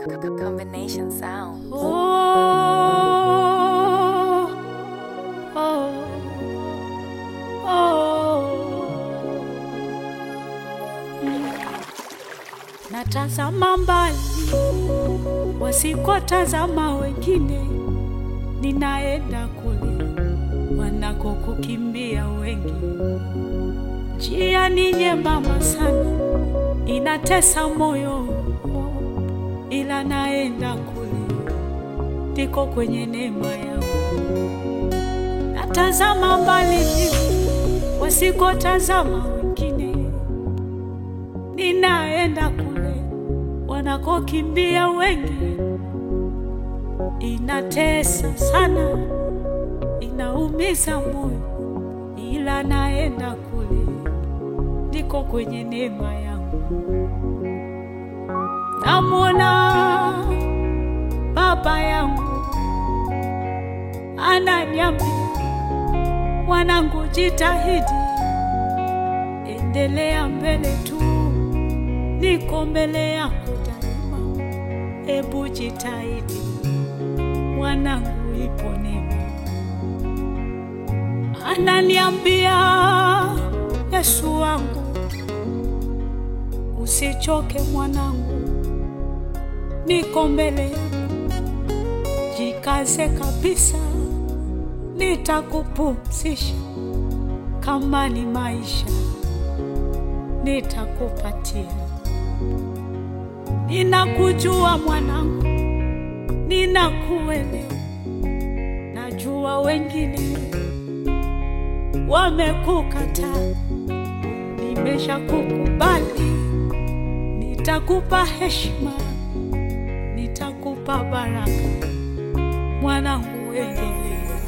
Combination sound. Oh, oh, oh. Mm. Natazama mbali wasikotazama wengine, ninaenda kule wanakokukimbia wengi. Njia ni nyembamba sana, inatesa moyo, ila naenda kule, ndiko kwenye neema yangu. Natazama mbali wasikotazama wengine, ninaenda kule wanakokimbia wengi. Inatesa sana, inaumiza moyo, ila naenda kule, ndiko kwenye neema yangu. Namwona baba yangu ananiambia, mwanangu, jitahidi, endelea mbele tu, niko mbele yako daima. Ebu jitahidi mwanangu, ipo neema. Ananiambia, Yesu wangu, usichoke mwanangu, niko mbele yako, jikaze kabisa, nitakupumzisha. Kama ni maisha, nitakupatia. Ninakujua mwanangu, ninakuelewa. Najua wengine wamekukataa, nimeshakukubali. Nitakupa heshima, nitakupa baraka. Mwanangu, endelea.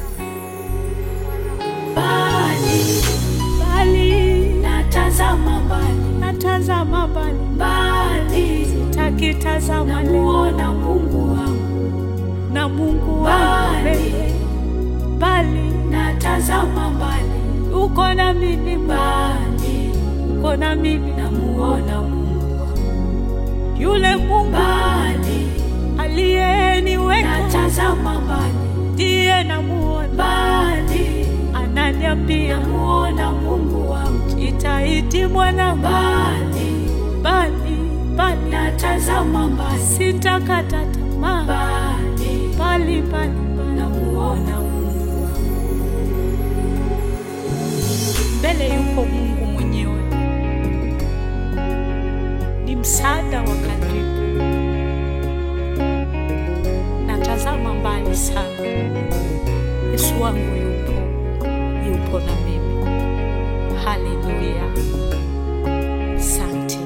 Mbali, mbali, natazama mbali, natazama mbali, mbali, sitakitazama namuona Mungu wangu na Mungu wangu mbele, mbali, natazama mbali, uko na mimi mbali, uko na mimi namuona Mungu wangu, yule Mungu mbali, aliyeniweka natazama mbali, ndiye namuona mbali, ananiambia namuona Mungu wangu, jitahidi mwana mbali, mbali, mbali, natazama mbali, sitakata tamaa mbali, mbali, mbali, namuona Mungu wangu. Mbele yuko Mungu mwenyewe, ni msaada wa karibu. Natazama mbali sana, Yesu wangu yupo, yupo na mimi. Haleluya, asante.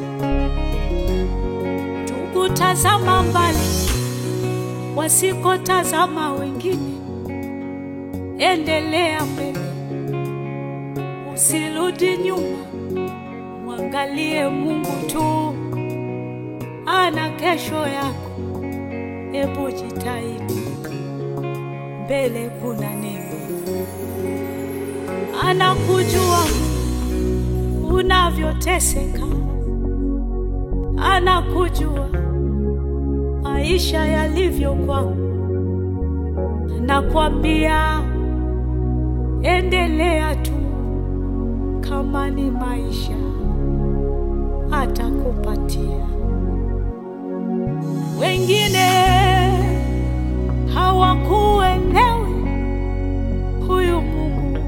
Tukutazama mbali, wasikotazama wengine, endelea mbele, usirudi nyuma, mwangalie Mungu tu, ana kesho yako. Hebu jitahidi, mbele kuna neema. Anakujua unavyoteseka, anakujua maisha yalivyo kwako, anakwambia endelea tu, kama ni maisha atakupatia. Wengine hawakuelewi, huyu Mungu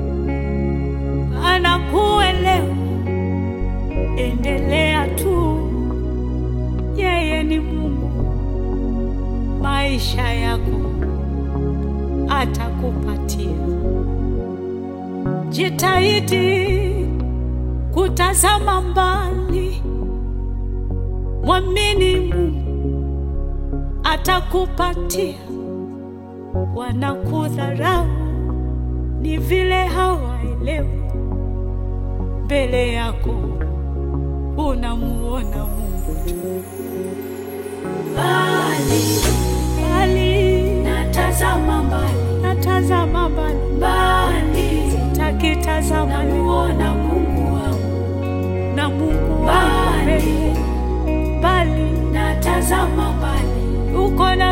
anakuelewa. Endelea tu, yeye ni Mungu, maisha yako atakupatia. Jitahidi kutazama mbali, mwamini Mungu atakupatia. Wanakudharau ni vile hawaelewi, mbele yako unamuona Mungu tu. Mbali, mbali, natazama mbali, natazama mbali, mbali, sitakitazama, namuona Mungu wangu na Mungu wangu mbali, mbali, natazama mbali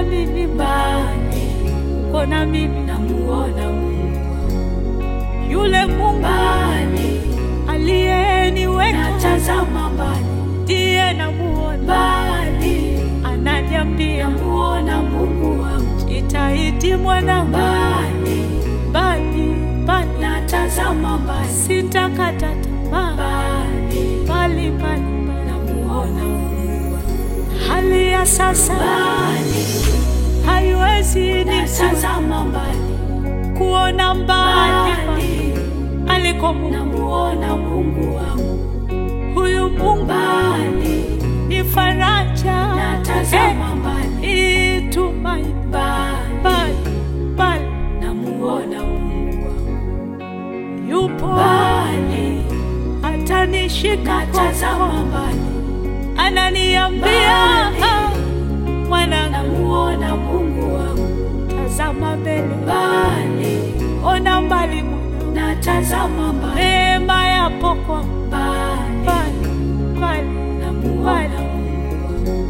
mimi mbali uko na mimi namuona Mungu yule Mungu mbali aliyeniweka natazama mbali ndiye namuona, mbali ananiambia namuona Mungu wangu jitahidi mwanangu, mbali bali bali natazama mbali sitakata tamaa, mbali bali bali bali. namuona Mungu Hali ya sasa mbali haiwezi nisi natazama mbali kuona mbali mbali aliko Mungu. namuona Mungu wangu Huyu Mungu mbali ni faraja, natazama mbali eh, ni tumaini, mbali bali bali namuona Mungu wangu yupo mbali atanishika natazama mkono, mbali ananiambia Mbali. "Ah, mwanangu, namuona Mungu wangu tazama mbele, mbali ona mbali mwanangu, natazama mbali neema yapo kwa mbali mbali mbali namuona Mungu wangu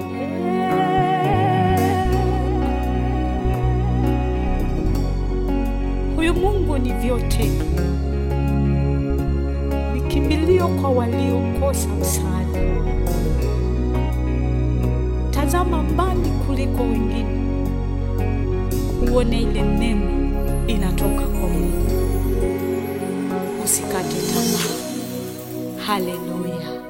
Huyu Mungu ni vyote, ni kimbilio kwa waliokosa msaada. Tazama mbali kuliko wengine, uone ile neema inatoka kwa Mungu. Usikate tamaa. Haleluya!